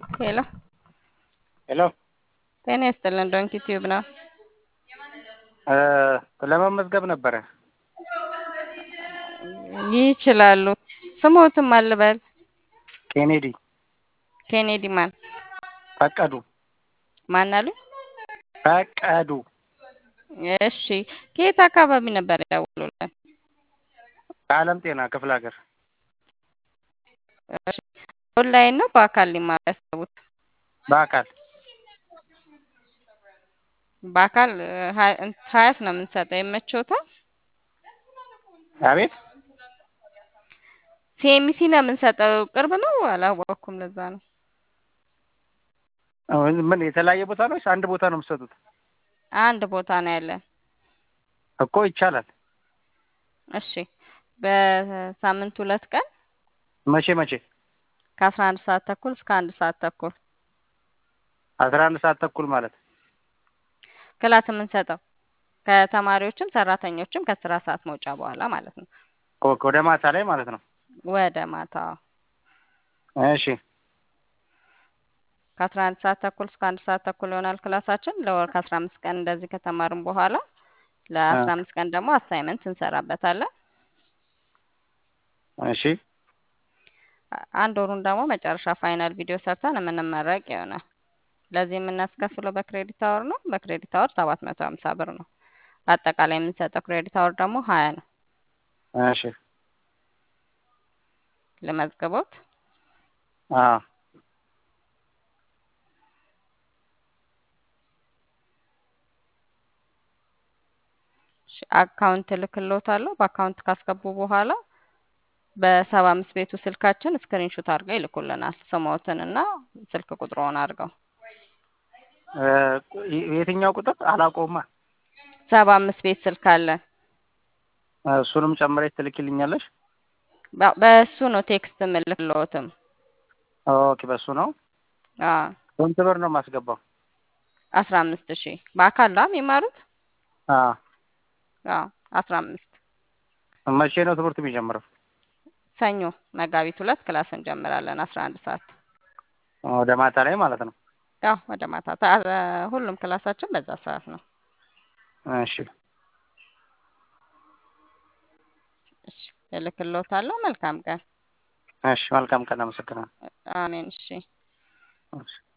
ሄሎ ሄሎ ጤና ይስጥልን። ዶንኪ ቲዩብ ነው። ለመመዝገብ ነበረ። ይችላሉ። ስሞትም አልበል ኬኔዲ ኬኔዲ ማን ፈቀዱ ማን አሉ? ፈቀዱ እሺ ከየት አካባቢ ነበር ያደውሉልን? ከአለም ጤና ክፍለ ሀገር እሺ ኦንላይን ነው በአካል ሊማሩ ያሰቡት? በአካል በአካል ሀያት ነው የምንሰጠው። ይመችዎታል? አቤት ሲኤምሲ ነው የምንሰጠው። ቅርብ ነው አላወቅኩም። ለዛ ነው ምን የተለያየ ቦታ ነው ወይስ አንድ ቦታ ነው የምትሰጡት? አንድ ቦታ ነው ያለን። እኮ ይቻላል። እሺ በሳምንት ሁለት ቀን መቼ መቼ? ከአስራ አንድ ሰዓት ተኩል እስከ አንድ ሰዓት ተኩል አስራ አንድ ሰዓት ተኩል ማለት ክላስ የምንሰጠው ከተማሪዎችም ሰራተኞችም ከስራ ሰዓት መውጫ በኋላ ማለት ነው። ኦኬ፣ ወደ ማታ ላይ ማለት ነው። ወደ ማታ እሺ ከአስራ አንድ ሰዓት ተኩል እስከ አንድ ሰዓት ተኩል ይሆናል ክላሳችን። ለወር ከአስራ አምስት ቀን እንደዚህ ከተማርን በኋላ ለአስራ አምስት ቀን ደግሞ አሳይመንት እንሰራበታለን። እሺ አንድ ወሩን ደግሞ መጨረሻ ፋይናል ቪዲዮ ሰርተን የምንመረቅ ይሆናል። ለዚህ የምናስከፍለው በክሬዲት አወር ነው። በክሬዲት አወር ሰባት መቶ ሀምሳ ብር ነው። አጠቃላይ የምንሰጠው ክሬዲት አወር ደግሞ ሀያ ነው። እሺ ልመዝግቦት? አዎ አካውንት እልክልዎታለሁ። በአካውንት ካስገቡ በኋላ በሰባ አምስት ቤቱ ስልካችን ስክሪንሾት አድርገው ይልኩልናል። ስሞትን እና ስልክ ቁጥሮውን አድርገው የትኛው ቁጥር አላውቀውማ። ሰባ አምስት ቤት ስልክ አለን። እሱንም ጨምረሽ ትልኪልኛለሽ? በእሱ ነው ቴክስት የምልክልዎትም። ኦኬ፣ በሱ ነው። አዎ ስንት ብር ነው የማስገባው? አስራ አምስት ሺህ በአካል ነው የሚማሩት? አዎ አዎ አስራ አምስት መቼ ነው ትምህርት የሚጀምረው? ሰኞ መጋቢት ሁለት ክላስ እንጀምራለን አስራ አንድ ሰዓት ወደ ማታ ላይ ማለት ነው። ያው ወደ ማታ ሁሉም ክላሳችን በዛ ሰዓት ነው። እሺ እሺ እልክልዎታለሁ። መልካም ቀን። እሺ፣ መልካም ቀን። አመሰግናለሁ። አሜን። እሺ እሺ